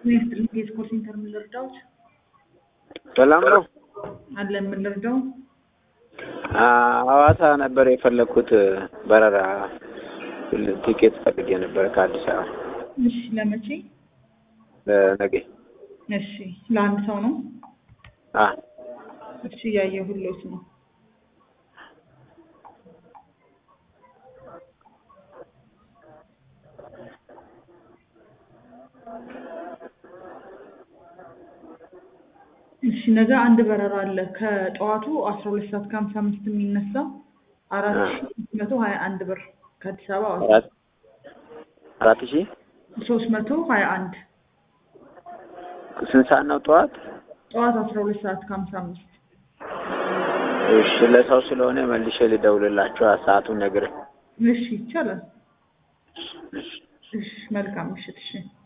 ሚኒስትር የስፖርት ሴንተር ምን ልርዳዎት? ሰላም ነው። አለ ምን ልርዳው? ሐዋሳ ነበር የፈለግኩት በረራ ቲኬት ፈልጌ ነበር ከአዲስ አበባ እሺ ለመቼ? ለነገ። እሺ ለአንድ ሰው ነው? አ እሺ እያየሁሎት ነው። እሺ ነገ አንድ በረራ አለ ከጠዋቱ አስራ ሁለት ሰዓት ከሀምሳ አምስት የሚነሳ አራት ሺ ሶስት መቶ ሀያ አንድ ብር ከአዲስ አበባ ሐዋሳ አራት አራት ሺህ ሶስት መቶ ሀያ አንድ ስንት ሰዓት ነው ጠዋት? ጠዋት አስራ ሁለት ሰዓት ከሀምሳ አምስት እሺ ለሰው ስለሆነ መልሼ ልደውልላችሁ ሰዓቱን ነግሬ። እሺ ይቻላል። እሺ እሺ መልካም ምሽት። እሺ